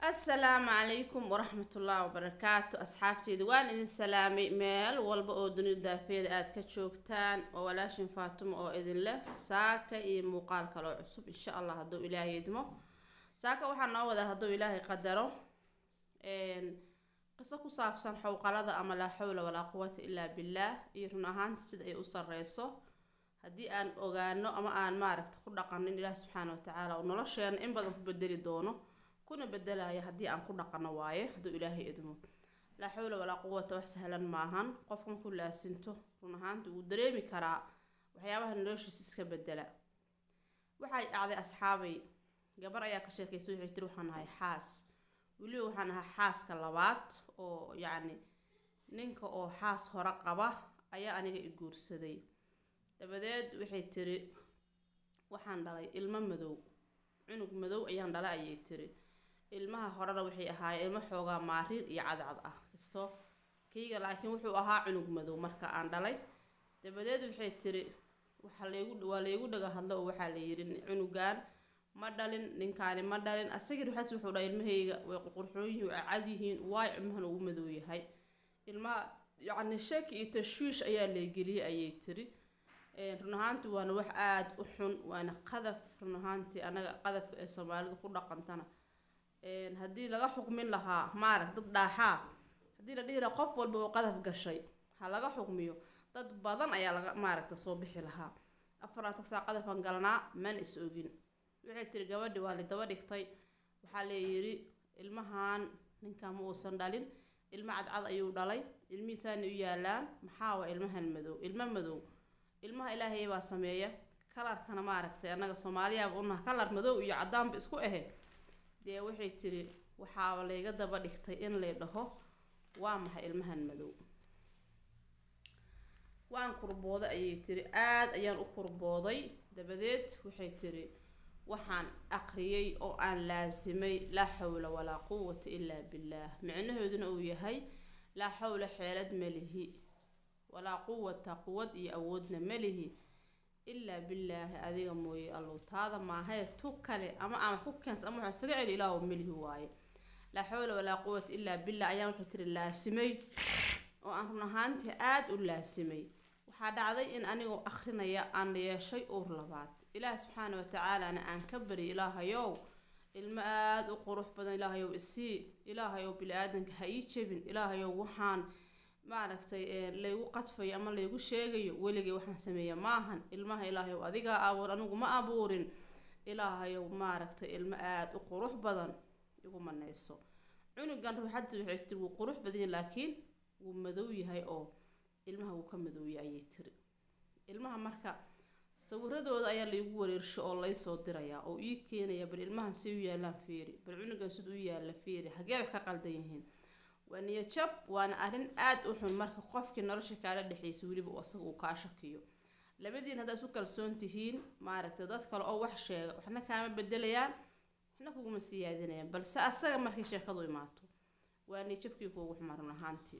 assalaamu calaykum waraxmatullaahi wabarakaatu asxaabteyda waan idin salaamay meel walba oo dunida daafeeda aada ka joogtaan oo walaashin faatimo oo idin leh saaka iyo muuqaal kaloo cusub insha allah hadduu ilaahay idmo saaka waxaa noo wadaa hadduu ilaahay qadaro qiso ku saabsan xowqalada ama laa xawla walaa quwata ilaa billaah iyo run ahaanta sida ay u sareyso haddii aan ogaano ama aan maaragta ku dhaqanin ilaah subxaana wa tacaala oo nolosheena in badan ku bedeli doono kuna bedelaya haddii aan ku dhaqano waaye hadduu ilaahay idmo laa xawla walaa quwata wax sahlan maahan qofka markuu laasinto run ahaanta wuu dareemi karaa waxyaabaha noloshiisa iska bedela waxay dhacday asxaabay gabar ayaa ka sheekaystay waxay tiri waxaan ahay xaas weliba waxaan ahaa xaaska labaad oo yacni ninka oo xaas hore qaba ayaa aniga i guursaday dabadeed waxay tiri waxaan dhalay ilmo madow cunug madow ayaan dhalay ayay tiri ilmaha horena waxay ahaayeen ilmo xoogaa maariin iyo cadcad ah kasto kayga laakiin wuxuu ahaa cunug madow marka aan dhalay dabadeed waxay tiri waxaa laygu waa laygu dhaga hadlo oo waxaa la yidhi cunugan ma dhalin ninkaani ma dhalin asagii waxaas wuxuu dhahay ilmahayga way qurqurxoon yihiin way cad yihiin waay ilmahan ugu madow yahay ilmaha yacni shaki iyo tashwiish ayaa laygeliyey ayay tiri run ahaanti waana wax aada u xun waana qadaf run ahaantii anaga qadafka ee soomaalida ku dhaqantana haddii laga xukmin lahaa maarag dad dhaaxaa haddii la dhihi lahaa qof walba oo qadaf gashay ha laga xukmiyo dad badan ayaa laga maaragta soo bixi lahaa afaraad tagsaa qadafan galnaa man is ogin waxay tiri gabadhi waa lidaba dhigtay waxaa layidhi ilmahan ninkan ma uusan dhalin ilmo cadcad ayuu dhalay ilmihiisaana u yaalaan maxaa waa ilmahan madow ilmo madow ilmaha ilaahay baa sameeya kalarkana maaragtay annaga soomaaliyaaba unaha kalar madow iyo cadaanba isku ahe dee waxay tiri waxaaba layga daba dhigtay in lay dhaho waa maxay ilmahan madow waan kurbooday ayay tiri aada ayaan u kurbooday dabadeed waxay tiri waxaan aqriyay oo aan laasimay laa xawla walaa quwata ilaa billaah micnaheeduna uu yahay laa xawla xeelad malihi walaa quwata quwad iyo awoodna malihi ilaa billaahi adiga mooye allow taada maahae tu kale ama aan wax ku keens ama wax isaga celi ilaahu melihi waaye laa xawla walaa quwata ilaa billah ayaan waxay tiri laasimay oo aan run ahaantii aada u laasimay waxaa dhacday in anigoo akrinaya aan yeeshay uur labaad ilaah subxaana watacaalana aan ka bari ilaahayow ilmo aada u qurux badan ilaahayow isii ilaahayow bili-aadanka ha ii jebin ilaahayow waxaan maaragtay laygu qadfayo ama laygu sheegayo weligay waxaan sameeya maahan ilmaha ilaahayow adigaa abuur anigu ma abuurin ilaahayow maaragtay ilmo aada u qurux badan igu maneyso cunugan ruuxadii waxay tiri wuu qurux badan laakiin wuu madow yahay oo ilmaha wuu ka madowya ayay tiri ilmaha marka sawiradooda ayaa laygu wareersho oo laysoo dirayaa oo ii keenaya bal ilmahan si u yaalaan fiiri bal cunugan sid u yaalla fiiri hagee wax ka qaldan yihiin waa niyajab waana arrin aada u xun marka qofkii nolosha kaala dhexeysa weliba asaga uu kaa shakiyo labadiin haddaad isu kalsoon tihiin maaragtay dad kale oo wax sheega waxna kaama bedelayaan waxna kuguma siyaadinayaan balse asaga markay sheekadu imaato waa niyajabkii kuugu xumaa run ahaantii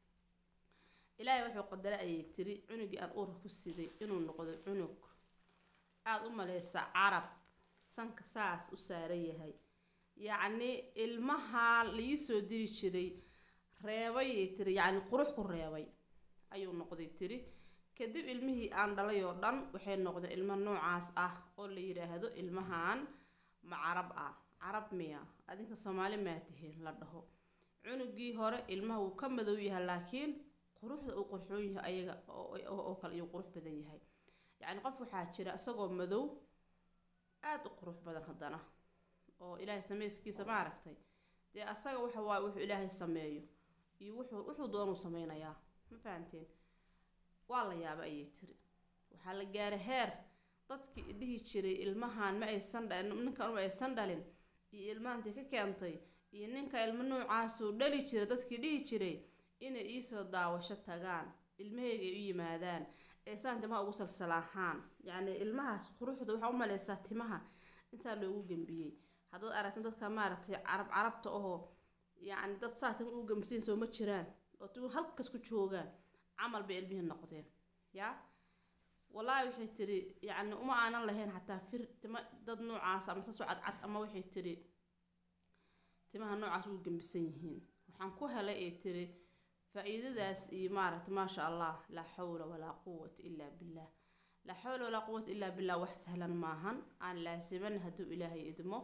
ilaahay wuxuu qadaray ayay tiri cunugii aan uurka ku siday inuu noqdo cunug aada u maleysa carab sanka saas u saaran yahay yacni ilmaha laii diri jiray reebayay tiri yacni qurux ku reebay ayuu noqday tiri kadib ilmihii aan dhalay oo dhan waxay noqdeen ilmo noocaas ah oo la yidhaahdo ilmahan ma carab ah carab miya adinka soomaali maa tihiin la dhaho cunugii hore ilmaha wuu ka madow yahay laakiin quruxda uu qurxoon yahay ayaga oo kale ayuu qurux badan yahay yacni qof waxaa jira isagoo madow aada u qurux badan haddana oo ilaahay sameyskiisa ma aragtay dee asaga waxa waaye wuxuu ilaahay sameeyo iyo wuxuu wuxuu doonuu sameynayaa ma fahanteen waa la yaaba ayay tiri waxaa la gaaray heer dadkii dhihi jiray ilmahan ma aysan dhalin ninkan ma aysan dhalin iyo ilmahantii ka keentay iyo ninka ilmo noocaasuu dhali jiray dadkii dhihi jiray inay iisoo daawasho tagaan ilmahayga ay u yimaadaan ee saan timaha ugu salsalaahaan yacni ilmahaas quruxda waxaa u maleysaa timaha insaa loogu gembiyey haddaad aragtin dadka maaragtay carab carabta ahoo yacni dad saa tima ugu gembisiin soo ma jiraan oo tima halkas ku joogaan camal bay ilmihii noqdeen yaa wallaahi waxay tiri yacni uma aanan lahayn xataa fir tima dad noocaas ama saasoo cadcad ama waxay tiri timaha noocaas ugu gembisan yihiin waxaan ku helay ee tiri faa-iidadaas iyo maaragta maasha allah laa xawla walaa quwata ilaa billah laa xawla walaa quwata ilaa billah wax sahlan maahan aan laasiman hadduu ilaahay idmo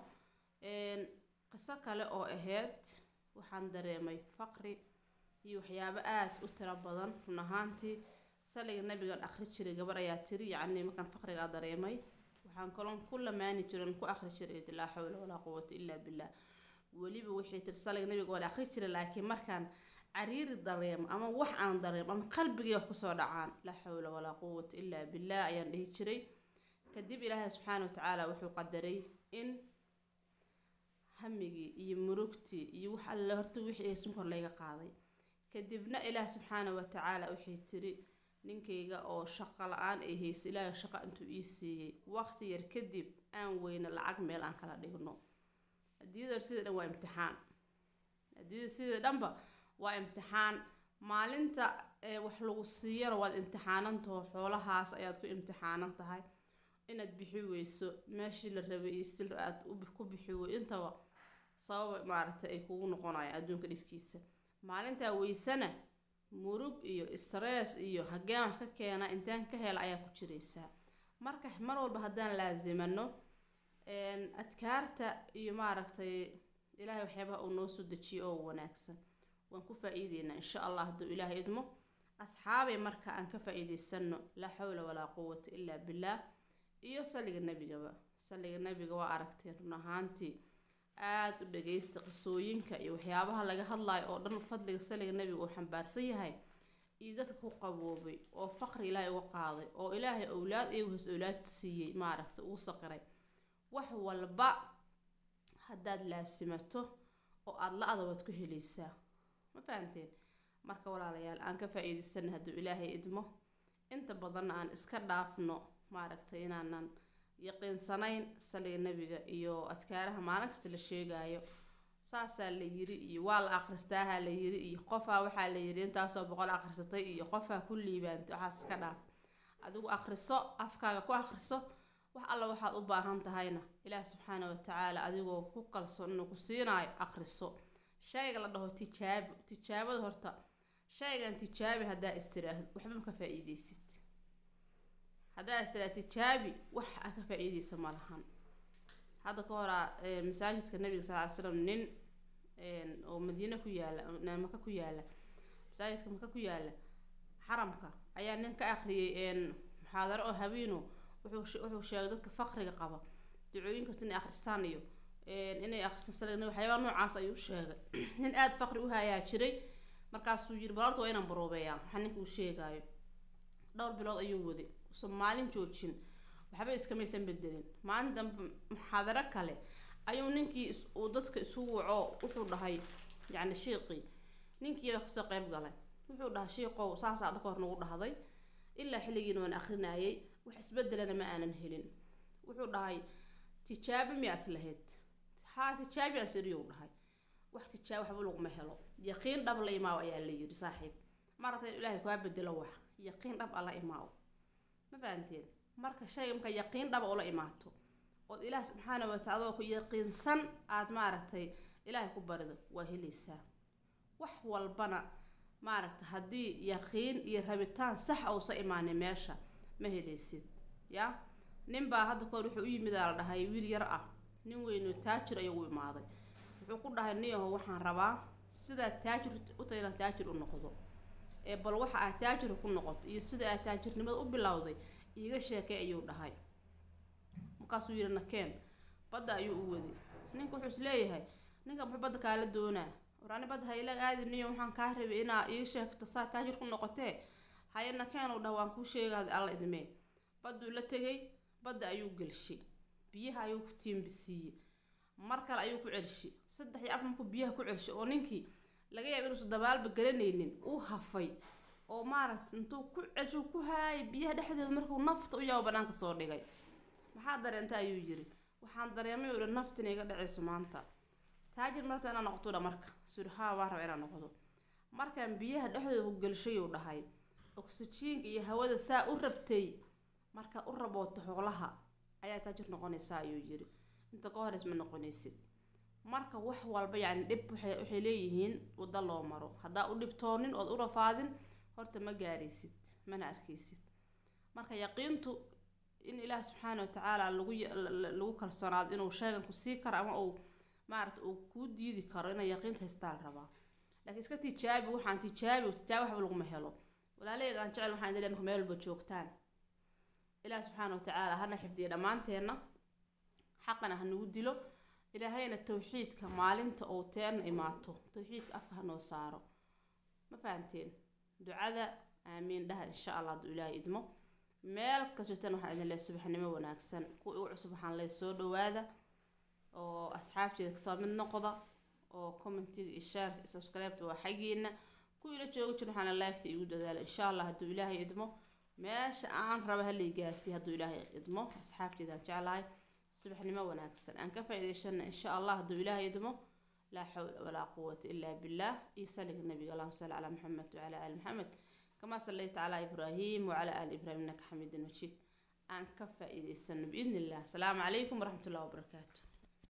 qiso kale oo ahayd waxaan dareemay faqri iyo waxyaabo aada u tiro badan run ahaantii saliga nabigan akhri jiray gabar ayaa tiri yacni markaan faqrigaa dareemay waxaan kaloon ku lamaani jiran ku akhri jiray laa xawla walaa quwata ilaa billah weliba waxay tiri saliga nabiga waan akhri jiray laakiin markaan cariiri dareemo ama wax aan dareemo ama qalbigii wax kusoo dhacaan laa xawla walaa quwata ilaa billah ayaan dhihi jiray kadib ilaahay subxaana watacaala wuxuu qadaray in hamigii iyo murugtii iyo wax alle horta wixii ay sunkor layga qaaday kadibna ilaah subxaana watacaala waxay tiri ninkayga oo shaqo la-aan ay haysa ilaahay shaqo intuu ii siiyey waqti yar kadib aan weyne lacag meel aan kala dhigno adduunyada sida dhan waa imtixaan adduunyada sida dhanba waa imtixaan maalinta wax lagu siiyana waad imtixaanantaho xoolahaas ayaad ku imtixaanan tahay inaad bixi weyso meeshii la rabay iyo stil aad ku bixi wey intaba sababa maaragtay ay kugu noqonayaan adduunka dhibkiisa maalintaa weysana murug iyo stress iyo hageen wax ka keena intaan ka hela ayaa ku jiraysaa marka mar walba haddaan laasimano adkaarta iyo maaragtay ilaahay waxyaabaha uu noo soo dejiyo oo wanaagsan waan ku faa-iideynaa insha allah hadduu ilaahay idmo asxaabay marka aan ka faa-iideysano laa xawla walaa quwata ilaa billah iyo saliga nebigaba saliga nebiga waa aragteen run ahaantii aada u dhageysta qisooyinka iyo waxyaabaha laga hadlayo oo dhan fadliga saliga nebiga uu xambaarsan yahay iyo dadka ku qaboobay oo faqri ilaahay uga qaaday oo ilaahay owlaad iyagu hoos owlaad siiyey maaragta uu saqiray wax walba haddaad laasimato oo aada la-da waad ku helaysaa ma fahanteen marka walaalayaal aan ka faa-iideysana hadduu ilaahay idmo inta badanna aan iska dhaafno maaragtay inaanan yaqiinsanayn saliga nebiga iyo adkaaraha maalin kasta la sheegayo saasaa la yiri iyo waa la akhristaaha la yiri iyo qofaa waxaa la yiri intaasoo boqol akhrisatay iyo qofaa ku liibaantay waxaas iska dhaaf adigu akhriso afkaaga ku akhriso wax alla waxaad u baahan tahayna ilaah subxaana watacaala adigoo ku kalsoon inuu ku siinaayo akhriso shayga la dhaho tijaabo tijaabada horta shaygan tijaabi haddaa istiraahdo waxba ma ka faa-iideysid haddaa istiraah tijaabi wax a ka faa-iideysa ma lahan hadda ka horaa masaajidka nabiga sal ly slam nin oo madiine ku yaala maka ku yaala masaajidka maka ku yaala xaramka ayaa nin ka akhriyay muxaadaro oo habeeno wuxuu wuxuu sheegay dadka faqriga qaba ducooyin kasta inay akhristaan iyo inay akhristaan saliga waxyaabaa noocaas ayuu sheegay nin aada faqri u hayaa jiray markaasuu yiri bal horta waa inaan baroobeeyaa waxaa ninka uu sheegaayo dhowr bilood ayuu waday usan maalin joojin waxba iskamaysan bedelin maalin dambe muxaadaro kale ayuu ninkii uu dadka isu waco wuxuu dhahay yacni shiiqii ninkiiba kasoo qeyb galay wuxuu dhahay shiiqow saasaa adka hor nagu dhahday ilaa xilligiina waan akrinayay wax isbedelana ma aanan helin wuxuu dhahay tijaabo miyaas lahayd haa tijaabi aan siriyuu dhahay wax tijaabo waxba laguma helo yaqiin dhab la imaaw ayaa la yiri saaxiib marata ilaahay kaa bedelo wax yaqiin dhab alla imaaw ma fahanteen marka shayga marka yaqiin dhaba ula imaato ood ilaah subxaana watacaala ku yaqiinsan aada maaragtay ilaahay ku barido waa helaysaa wax walbana maaragta haddii yaqiin iyo rabitaan sax uusa imaanin meesha ma helaysid ya ninbaa hadda kahor wuxuu u yimid aa la dhahay wiil yar ah nin weyno taajir ayuu u imaaday wuxuu ku dhahay niyaho waxaan rabaa sidaa taajir u tahay inaan taajir u noqdo ee bal waxa aad taajir ku noqoto iyo sida aad taajirnimada u bilowday iiga sheekay ayuu dhahay markaasuu yidhi nakeen badda ayuu u waday ninka wuxuu is leeyahay ninka muxuu badda kaala doonaa waraani badda hayla aadi niyo waxaan kaa rabay inaa iiga sheegto saa taajir ku noqotee haye nakeen uu dhaha waan kuu sheegaada alla idmee badduu la tegay badda ayuu gelshay biyaha ayuu ku tiimbisiiyey mar kale ayuu ku celshay saddex iyo afar markuu biyaha ku celshay oo ninkii laga yaaba inuusan dabaalba garanaynin uu hafay oo maaragta intuu ku celsho ku haayay biyaha dhexdeeda markuu nafta u yaabo banaanka soo dhigay maxaa dareenta ayuu yiri waxaan dareemay uu dhan naftina iga dhacayso maanta taajir marta inaa noqoto dha marka suri haa waan raba inaa noqdo markaan biyaha dhexdooda ku gelshayuu dhahay oksijiinka iyo hawada saa u rabtay markaa u rabooto xoolaha ayaa taajir noqonaysaa ayuu yiri inta ka horeys ma noqonaysid marka wax walba yani dhib waxay waxay leeyihiin waddo loo maro haddaa u dhibtoonin ood u rafaadin horta ma gaaraysid mana arkaysid marka yaqiintu in ilaah subxaana watacaala lagu ya- la- la- lagu kalsoonaado inuu sheegan ku sii karo ama uu maarata uu kuu diidi karo inay yaqiinta haystaa la rabaa laakiin iska tijaabi waxaan tijaabi tijaabi waxba laguma helo walaalahayga aan jecel waxaan idin marka meel walba joogtaan ilaah subxaana watacaala hana xifdiya dhammaanteenna xaqana ha nagu dilo ilaahayna tawxiidka maalinta uu teena imaato tawxiidka afka hanoo saaro ma fahamteen ducada aamiin dhaha insha allah hadduu ilaahay idmo meel kastotan waxaan idin leeyahay subaxnimo wanaagsan kuwa igu cusub waxaan leeyahay soo dhawaada oo asxaabteeda kasoo mid noqda oo commentiga iyo share iyo subscribe waa xaggiina kuwii la jooga jir waxaana laagta igu dadaala insha allah hadduu ilaahay idmo meesha aan raba halay gaarsiiya hadduu ilaahay idmo asxaabteedaan jeclahay subaxnimo wanaagsan aan ka faa'iidaysana insha allah hadduu ilaahay idmo laa xawla walaa quwata ilaa billah iyo saliga nabiga allahuma salli calaa maxamed wacalaa aali maxamed كما صليت على إبراهيم وعلى آل إبراهيم إنك حميد مجيد أن كفى إذا بإذن الله السلام عليكم ورحمة الله وبركاته